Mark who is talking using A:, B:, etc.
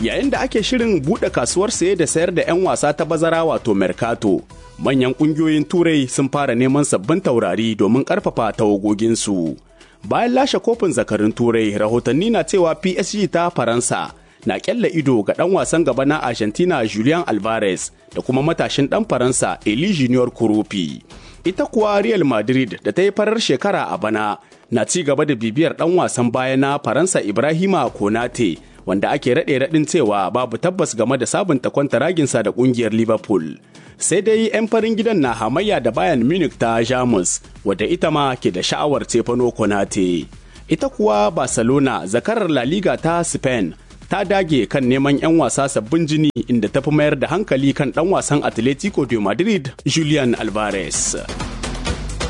A: Yayin da ake shirin buɗe kasuwar saye da sayar da 'yan wasa ta bazara wato Mercato, manyan ƙungiyoyin Turai sun fara neman sabbin taurari domin ƙarfafa tawagoginsu. Bayan lashe kofin zakarin Turai, rahotanni na cewa PSG ta Faransa na ƙyalla ido ga ɗan wasan gaba na Argentina Julian Alvarez da kuma matashin ɗan Faransa Eli Junior Kurupi. Ita kuwa Real Madrid da ta yi farar shekara a bana na ci gaba da bibiyar ɗan wasan baya na Faransa Ibrahima Konate wanda ake raɗe raɗin cewa babu tabbas game da sabunta kwantaraginsa da ƙungiyar Liverpool. Sai dai 'yan farin gidan na hamayya da Bayern Munich ta Jamus wadda ita ma ke da sha'awar Stefano Konate. Ita kuwa Barcelona zakarar La Liga ta Spain ta dage kan neman 'yan wasa sabbin jini inda ta fi mayar da hankali kan ɗan wasan Atletico de Madrid Julian Alvarez.